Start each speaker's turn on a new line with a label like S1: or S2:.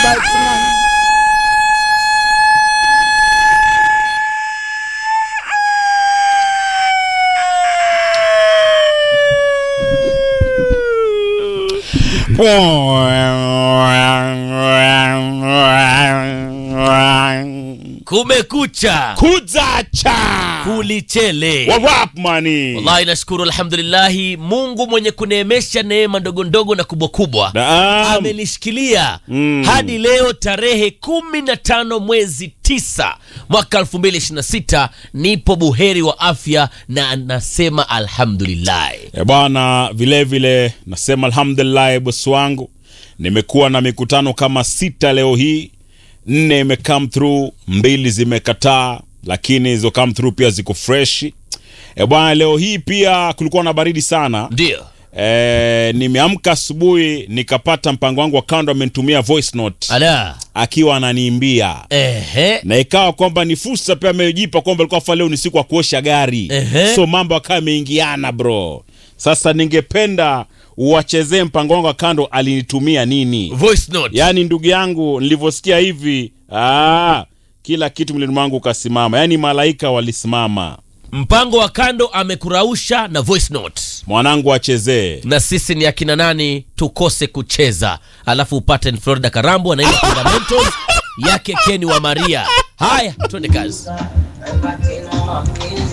S1: kumekucha
S2: kuzacha
S1: kulichele
S2: warap mani
S1: wallahi nashukuru alhamdulillahi mungu mwenye kuneemesha neema ndogo ndogo na kubwa kubwa
S2: Naam.
S1: amenishikilia
S2: Mm.
S1: hadi leo tarehe kumi na tano mwezi tisa mwaka elfu mbili ishirini na sita nipo buheri wa afya na nasema alhamdulillahi
S2: E bwana, vile vile nasema alhamdulillah, bosi wangu, nimekuwa na mikutano kama sita leo hii, nne ime come through, mbili zimekataa, lakini hizo come through pia ziko fresh. E bwana, leo hii pia kulikuwa na baridi sana.
S1: ndio
S2: E, nimeamka asubuhi nikapata mpango wangu wa kando amenitumia voice note
S1: ala
S2: akiwa ananiimbia
S1: ehe
S2: na ikawa kwamba ni fursa pia amejipa kwamba alikuwa fa leo ni siku ya kuosha gari
S1: Ehe.
S2: so mambo akawa ameingiana bro sasa ningependa uwachezee mpango wangu wa kando alinitumia nini
S1: voice note
S2: yaani ndugu yangu nilivyosikia hivi aa, kila kitu mwilini mwangu ukasimama yaani malaika walisimama
S1: mpango wa kando amekurausha na voice note
S2: mwanangu achezee
S1: na sisi ni akina nani tukose kucheza alafu upate ni florida karambo anaimba fundamentals yake keni wa maria haya twende kazi
S3: Batino,